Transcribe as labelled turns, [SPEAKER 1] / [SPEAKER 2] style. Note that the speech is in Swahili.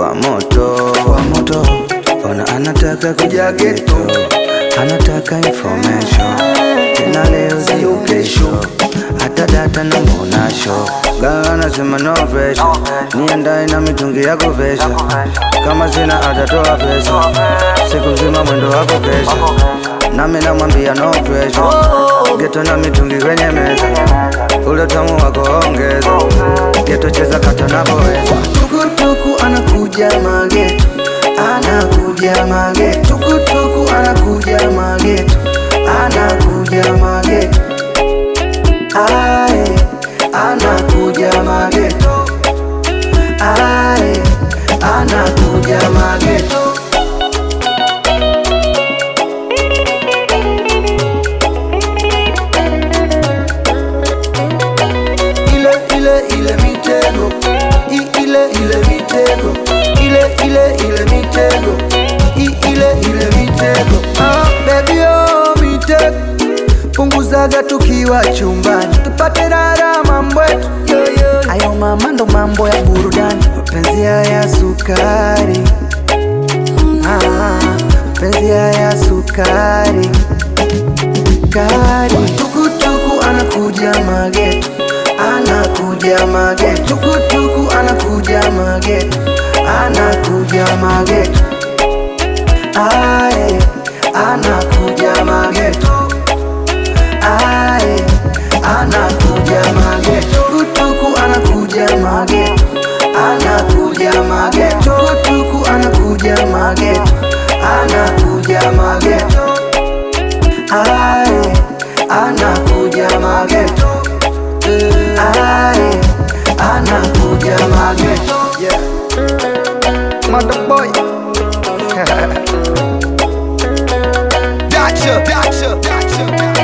[SPEAKER 1] wa moto wa moto, ona anataka kuja geto, anataka information tena leo sio kesho, hata data na monasho Gaga anasema no pressure, niendae na mitungi ya kuvesha, kama sina atatoa pesa, siku nzima mwendo wako kesha, nami namwambia no pressure, geto na mitungi kwenye meza, ule tamu wako ongeza, geto cheza kata napoweza, tukutuku anakuja mageto, anakuja mageto, tukutuku anakuja mageto, anakuja mageto Ae, anakuja mageto Ae, anakuja mageto ile ile ile mitego I, ile ile mitego ile ile ile mitego I, ile ile mitego ah, baby oh mitego punguzaga tukiwa chumbani tupate rara mambo yetu ayo mama ndo mambo ya burudani mapenzi ya sukari ah, mapenzi ya sukari kari tukutuku anakuja mageto anakuja mageto tukutuku anakuja mageto anakuja mageto ae anakuja mageto ae anakuja mageto tukutuku anakuja mageto anakuja mageto tukutuku anakuja mageto anakuja mageto ae anakuja mageto ae anakuja mageto yeah. Mother boy
[SPEAKER 2] Gotcha, gotcha, gotcha.